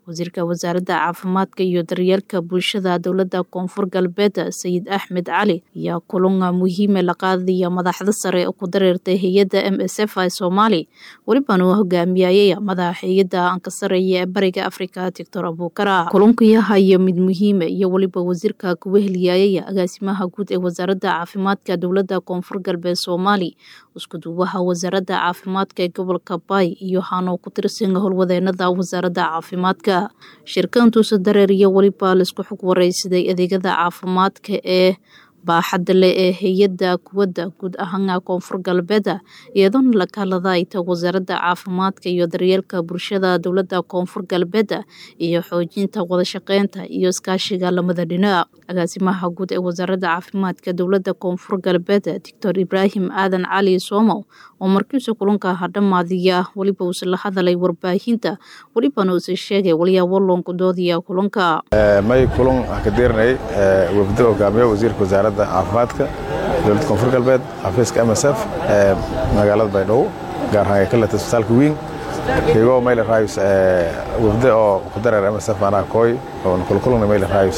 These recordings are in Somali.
wasiirka wasaaradda caafimaadka iyo daryeelka bulshada dowladda koonfur galbeed sayid axmed cali ayaa kulan muhiime la qaadaya madaxda sare ku dareertay hay-adda m s f soomaali welibana uu hogaamiyayay madaxa hay-adda ankasareeya ee bariga afrika doctor abukara kulankayahayo mid muhiime iyo weliba wasiirka kuwa heliyayay agaasimaha guud ee wasaaradda caafimaadka dowladda koonfur galbeed soomaali iskuduwaha wasaaradda caafimaadka ee gobolka baay iyo hano ku tirsan howlwadeenada wasaaradda caafimaadka shirkantuusa dareer iyo weliba laisku xog wareysaday adeegyada caafimaadka ee baaxadda leh ee hay-adda kuwadda guud ahaan koonfur galbeeda iyadoona la kahladayta wasaaradda caafimaadka iyo daryeelka bulshada dowladda koonfur galbeeda iyo xoojinta wadashaqeynta iyo iskaashiga lamada dhinac agaasimaha guud ee wasaaradda caafimaadka dowladda koonfur galbeed doctor ibraahim aadan cali soomow oo markiisa kulanka hadhamaadiya weliba uuse la hadalay warbaahinta welibana uuse sheegay walyaabo loonkudoodiya kulanka may kulan ka diirnay wafdo hogaamiyo wasiirka wasaaradda caafimaadka dowladda koonfur galbeed xafiiska m s f ee magaalada baydhabo gaar ahaan kaleta isbitaalka wiin kigoo mayle raayus wafde oo ku dareer m s f manaha kooy oo kulkulana mayle raayus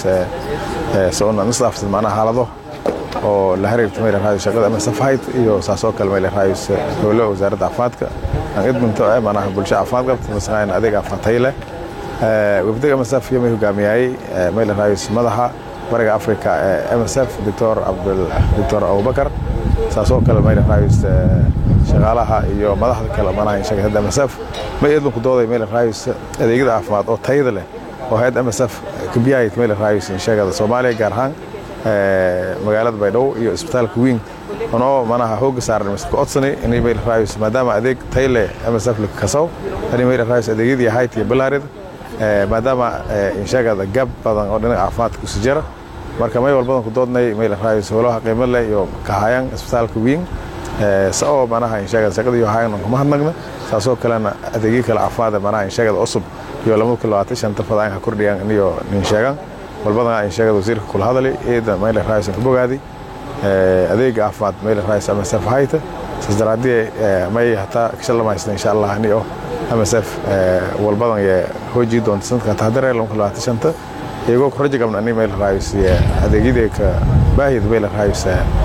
soona nisdaafsan manaha xaalado oo la xiriirta mayle raayus shaqada m s f hayd iyo saasoo kale mayle raayus howlo wasaaradda caafimaadka aan idminto ee manaha bulsho caafimaad qabta masaqaan adeeg caafimaad tayo leh wafdiga m s f iyo may hogaamiyayay mayle raayus madaxa bariga africa ee m s f doctor doctor abubakar saasoo kale mayl raayus shaqaalaha iyo madaxda kale manaha inshaga hadda m s f may idlinku dooday mayl raayus adeegyada caafimaad oo tayada leh oo hayadda m s f kabiyahayt mayl raayus inshagada soomaaliya gaar ahaan magaalada baydhabo iyo isbitaalka wiin onoo manaha hooga saaran mise ka codsani inay mayl raayus maadaama adeeg tay leh m s f lakasaw ani mayl raayus adeegyadii hayt iyo bilaarida maadaama inshagada gab badan oo dhinaca caafimaadka kusi jira marka may walbadan ku doodnay mayl raayus howlaha qiimo leh iyo kahayaan isbitaalka wiin sao manaha inshagada shaqada iyo hayan kuma hadnagna saasoo kalena adeegyo kale caafimaad manaha inshagada cusub iyo laba kun labaatan shanta fadaanka kordhiyaan iyo nin sheegan walbadana inshagada wasiirka kula hadali eeda mayl raayus ka bogaadi adeega caafimaad mayl raayus ama saf hayta saas daraadii may hataa kashalamaysna insha allah ani oo msf walbadan ye hoojii doonta sanadka tahdare shanta iyagoo ku rajo qabna ani mayl raayus adeegyadii ka baahida mayl raayus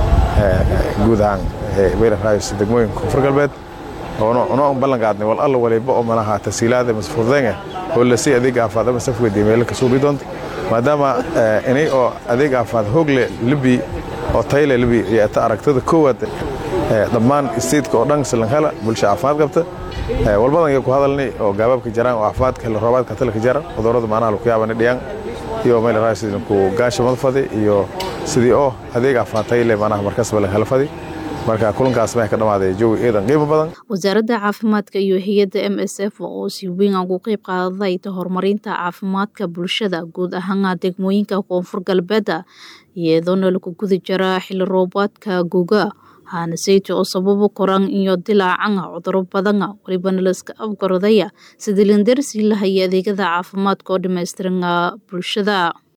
guud ahaan mayl raayus degmooyinka koonfur galbeed unoo ballan qaadnay wal alla waliba oo manaha tasiilaada masfurdeenga oo lasii adeeg caafimaad msf weydiye meelo ka suubi doonta maadaama inay oo adeeg caafimaad hoogle libi oo tayle libi iyo ta aragtada koowaad dhammaan isteedka oo dhan silanhala bulsha caafimaad qabta walbadan iyo ku hadalnay oo gaabaabka jaraan oo caafimaadka xilli roobaadka talka jara cudurrada maanaha lagu yaabana dhiyaan iyo mayl raaysidinku gaasha madfadi iyo sidii oo adeeg caafimaad tayle maanaha markasba laga helfadi marka kulankaas may ka dhamaaday jawi eedan qiimo badan wasaaradda caafimaadka iyo hay-adda m s f oo si weyn ugu qeyb qaadaday horumarinta caafimaadka bulshada guud ahaan degmooyinka koonfur galbeeda iyadoona lagu guda jira xilli roobaadka guga haanaseyta oo sababo koran iyo dilaacana cuduro badana welibana laiska afgaradaya sidii lindarsi lahaya adeegyada caafimaadka oo dhammaystiran bulshada